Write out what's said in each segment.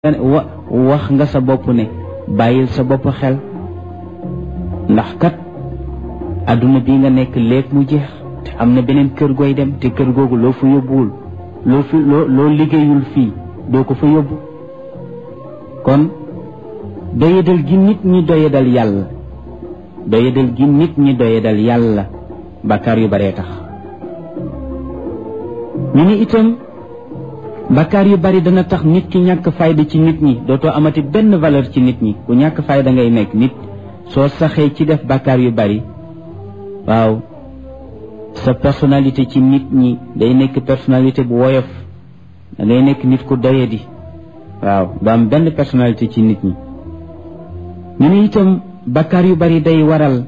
wa wax nga sa bopp ne bàyyil sa bopp xel ndax kat adduna bi nga nekk léeg mu jeex te am na beneen kër gooy dem te kër googu loo fa yóbbuwul loo fi loo loo liggéeyul fii doo ko fa yóbbu kon doyadal gi nit ñi doyadal yàlla doyadal gi nit ñi doyadal yàlla bàkkaar yu baree tax ñu ni itam bakkaar yu bari dana tax nit ki ñàkk fayda ci nit ñi dootoo amati benn valeur ci nit ñi ku ñàkk fayda ngay nekk nit soo saxee ci def bakkaar yu bari waaw sa personnalité ci nit ñi day nekk personnalité bu woyof da ngay nekk nit ku doyadi waaw doo am benn personnalité ci nit ñi ñu ne itam bakkaar yu bari day waral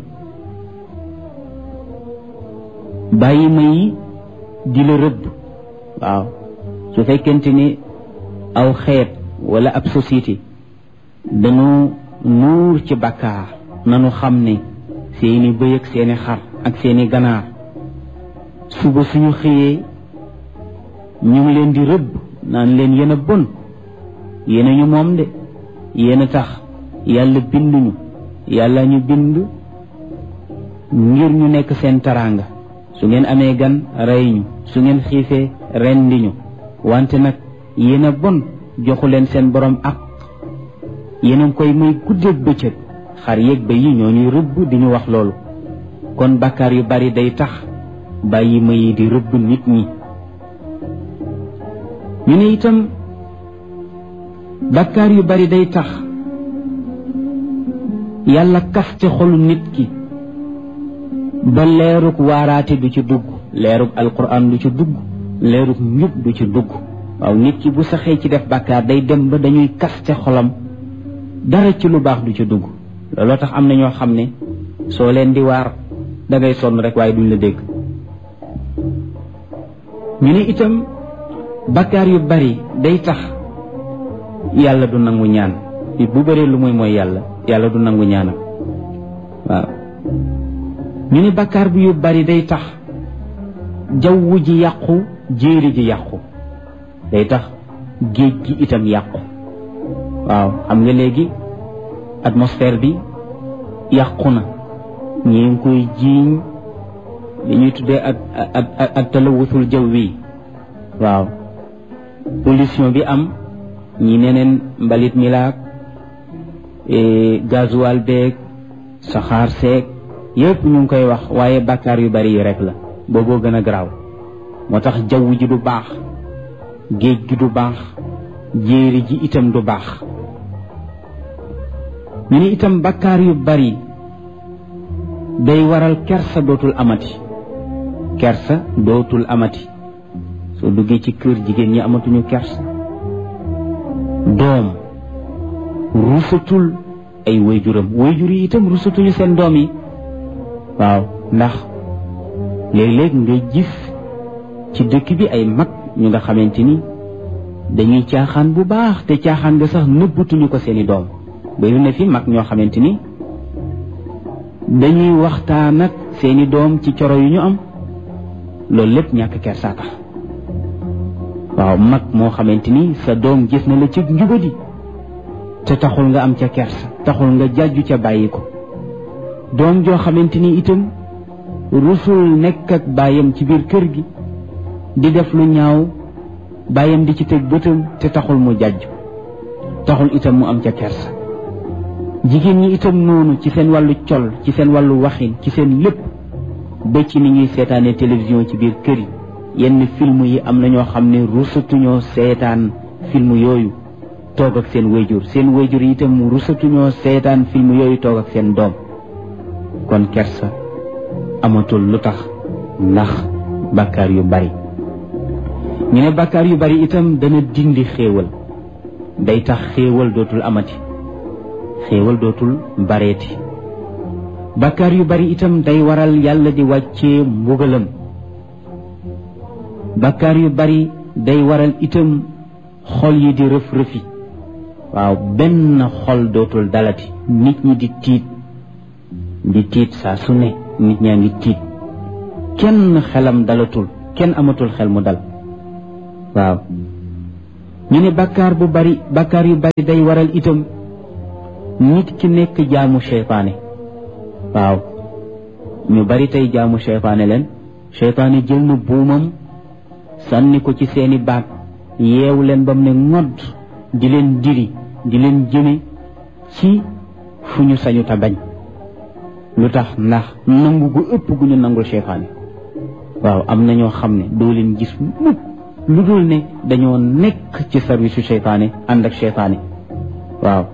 bàyyi ma yi di la rëbb waaw su fekkente ni aw xeet wala ab société dañu nuur ci bàkkaar nanu xam ne seeni bëy ak seeni xar ak seeni ganaar suba suñu xëyee ñu ngi leen di rëbb naan leen yéen a bon yéen a ñu moom de yéen a tax yàlla binduñu yàlla ñu bind ngir ñu nekk seen taraanga su ngeen amee gan rey ñu su ngeen xiifee rendi ñu wante nag yéen a bon joxu leen seen borom ak yéen a koy muy guddeeg bëccëg xar yéeg ba yi ñoo ñuy rëbb di ñu wax loolu kon bàkkaar yu bari day tax bàyyi ma yi di rëbb nit ñi ñu ne itam bàkkaar yu bari day tax yàlla kaf ci xolu nit ki ba leerug waaraate du ci dugg leerug alquran du ci dugg leerug njub du ci dugg waaw nit ki bu saxee ci def bàkkaar day dem ba dañuy kas ca xolam dara ci lu baax du ci dugg looloo tax am na ñoo xam ne soo leen di waar da ngay sonn rek waaye duñ la dégg ñu ne itam bàkkaar yu bari day tax yàlla du nangu ñaan bu bëree lu muy mooy yàlla yàlla du nangu ñaanam waaw ñu ne bàkkaar bi yu bari day tax jaww ji yàqu jéeri ji yàqu day tax géej gi itam yàqu waaw xam nga léegi atmosphère bi yàqu na ñi ngi koy jiiñ li ñuy tuddee ak ak ak talawusul jaw wi waaw pollution bi am ñi neneen mbalit mi laak gasoil beeg saxaar seeg yëpp ñu ngi koy wax waaye bàkkaar yu bari yi rek la booboo gën a garaaw moo tax jaww ji du baax géej gi du baax jéeri ji itam du baax ñu ne itam bàkkaar yu bari day waral kersa dootul amati kersa dootul amati soo duggee ci kër jigéen ñi amatuñu kersa doom rusatul ay wayjuram wayjur yi itam rusatuñu seen doom yi waaw ndax léeg-léeg nga gis ci dëkk bi ay mag ñu nga xamante ni dañuy caaxaan bu baax te caaxaan nga sax nëbbatuñu ko seeni doom bari na fi mag ñoo xamante ni dañuy waxtaan ak seeni doom ci coro yu ñu am loolu lépp ñàkk kersa tax waaw mag moo xamante ni sa doom gis na la ci njubadi te taxul nga am ca kersa taxul nga jàjju ca bàyyi ko doom joo xamante ni itam rusul nekk ak baayam ci biir kër gi di def lu ñaaw baayam di ci teg bëtam te taxul mu jàjju taxul itam mu am ca kersa jigéen ñi itam noonu ci seen wàllu col ci seen wàllu waxin ci seen lépp ba ci ni ñuy seetaane télévision ci biir kër yi yenn film yi am na ñoo xam ne rusatuñoo seetaan film yooyu toog ak seen wayjur seen wayjur yi itam rusatuñoo seetaan film yooyu toog ak seen doom kon kersa amatul lu tax ndax bàkkaar yu bari ñu ne bàkkaar yu bari itam dana dindi xéewal day tax xéewal dootul amati xéewal dootul bareeti bàkkaar yu bari itam day waral yàlla di wàccee mbugalam bàkkaar yu bari day waral itam xol yi di rëf rëfi waaw benn xol dootul dalati nit ñi di tiit di tiit saa su ne nit ñaa ngi tiit kenn xelam dalatul kenn amatul xel mu dal waaw ñu ne bàkkaar bu bari bàkkaar yu bari day waral itam nit ki nekk jaamu seytaane waaw ñu bari tey jaamu seytaane leen seytaane jël na buumam sànni ko ci seeni baat yeewu leen ba mu ne ngodd di leen diri di leen jëme ci fu ñu sañu ta bañ lu tax ndax nangu gu ëpp gu ñu nangul seytaane waaw am na ñoo xam ne doo leen gis mukk lu dul ne dañoo nekk ci service su seytaane ànd ak seytaane waaw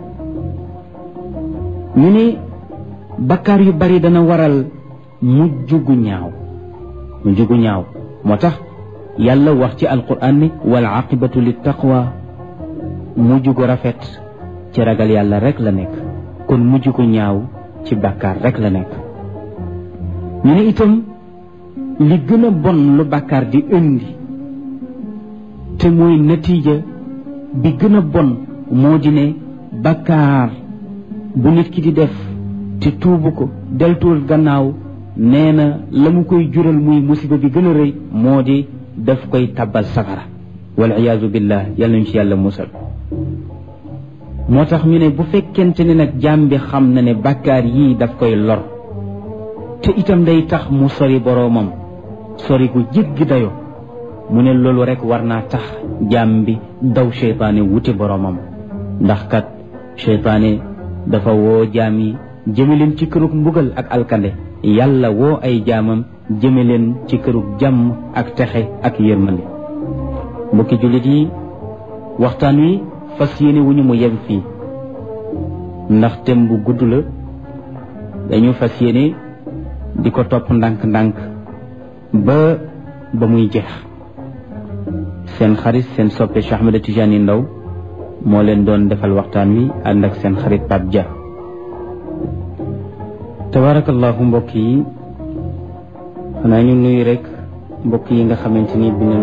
ñu ne bakkaar yu bari dana waral mujj gu ñaaw mujj gu ñaaw moo tax yàlla wax ci alquran ne wal aqibatu lit taqwa mujj gu rafet ci ragal yàlla rek la nekk kon mujj gu ñaaw ci bàkkaar rek la nekk ñu ne itam li gën a bon lu bàkkaar di indi te mooy natiija bi gën a bon moo di ne bàkkaar bu nit ki di def te tuubu ko deltuwul gannaaw nee na la mu koy jural muy musiba bi gën a rëy moo di daf koy tabbal safara wal iyaazu billah yàlla ñu ci yàlla musal moo tax ñu ne bu fekkente ne nag jaam bi xam na ne bàkkaar yii daf koy lor te itam day tax mu sori boroomam sori gu jéggi dayo mu ne loolu rek war naa tax jaam bi daw seytaane wuti boroomam ndax kat seytaane dafa woo jaam yi jëme leen ci kërug mbugal ak alkande yàlla woo ay jaamam jëme leen ci kërug jàmm ak texe ak yërmande mbokki jullit yi waxtaan wi fas yéene wu ñu mu yem fii ndax tem bu gudd la dañu fas yéene di ko topp ndànk-ndànk ba ba muy jeex seen xarit seen soppe Cheikh Ahmed Tidiane Ndao moo leen doon defal waxtaan wi ànd ak seen xarit Pape Dia tabarakallahu mbokk yi xanaa ñu nuyu rek mbokk yi nga xamante ni bi